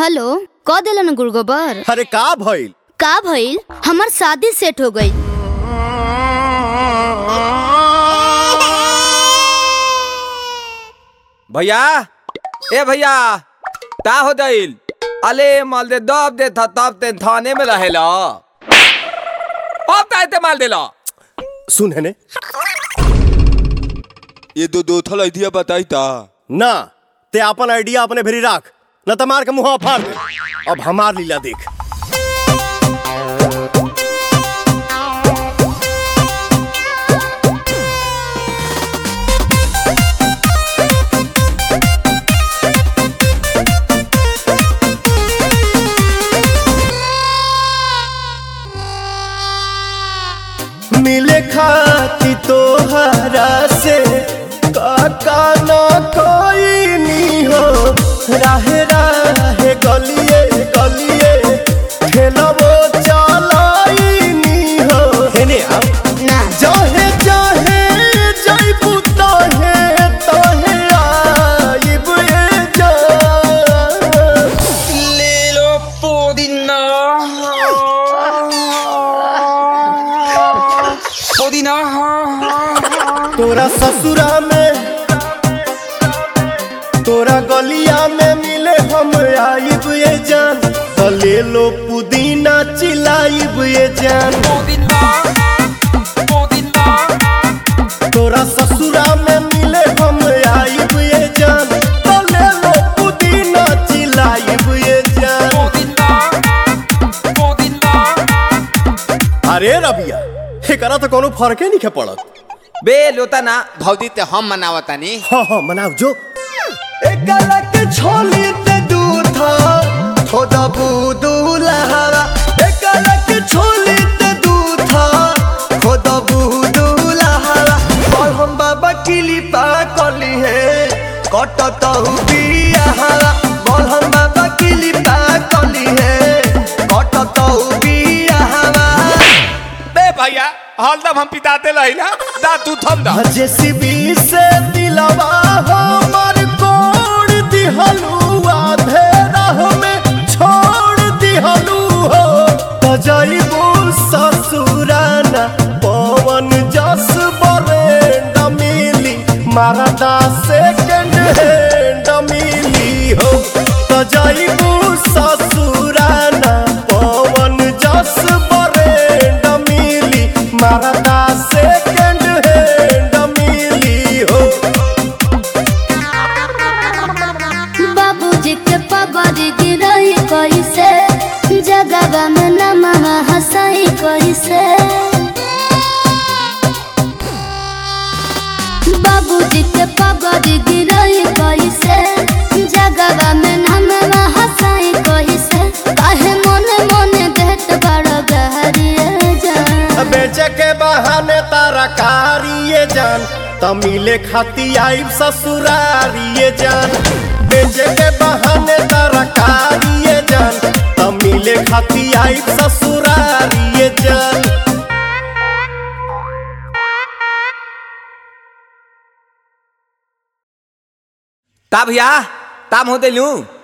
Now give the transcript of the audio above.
hello क दिलन गुड़गोबर अरे का भइल का भइल हमार शादी सेट हो गई भैया ए भैया का हो दिल अले माल दे दब दे था तब ते थाने में रहेला अब ताय ते माल देला सुन है ने ये दो दो थल आइडिया बताई ता ना ते अपन आइडिया अपने भेरी राख न त मार के मुंह फाड़ दे अब हमार लीला देख मिले खाती तोहरा से काका न कोई नी हो राहे राहे गलिए गलिए खेलबो चलाई नी हो हेने आप ना जहे जहे जइबू तहे तहे आइब ए जान ले लो पुदीना पुदीना तोरा ससुरा में तोरा गलिया में मिले हम आइब ये जान तो ले लो पुदीना चिलाइब ये जान पुदीना पुदीना तोरा ससुरा में मिले हम आइब ये जान तो ले लो पुदीना चिलाइब ये जान पुदीना पुदीना अरे रबिया एकरा तो कोनो फर्के नहीं पड़त बे लोता ना भौजी ते हम मनावतानी हाँ हाँ मनाओ जो एकरा के छोली ते दूधा थोड़ा बुदुलहरा एकरा के छोली ते दूधा थोड़ा बुदुलहरा और हम बाबा किली पा कली है कटत बियाहरा बोल हम बाबा किली पा कली है कटत बियाहरा बे भैया हलदम हम पिताते रहिला दा तू थम दा जेसीबी से दिलवा हमर कोड़ दिहलुआ धेरा में छोड़ दिहलु हो तजइबू ससुराना पवन जस बरेंड मिली मारदा सेकंड हैंड मिली हो तजइबू ससुराना पवन जस बरेंड मिली मारदा सेकंड हैंड मिली हो बाबूजी के पगड़ी गिरई कैसे जगवा में नमवा हंसई कैसे बाबूजी के पगड़ी गिरई कैसे जगवा में नमवा हंसई कैसे काहे मोने मोने देत बड़ गहरिए जान बेचे के बहाने तारा कारिए जान तमिले खाती आइब ससुरारिए जान बेचे के बहाने तारा कारिए जान तमिले खाती आइब ससुरारिए जान ता भैया ताम हो दिलू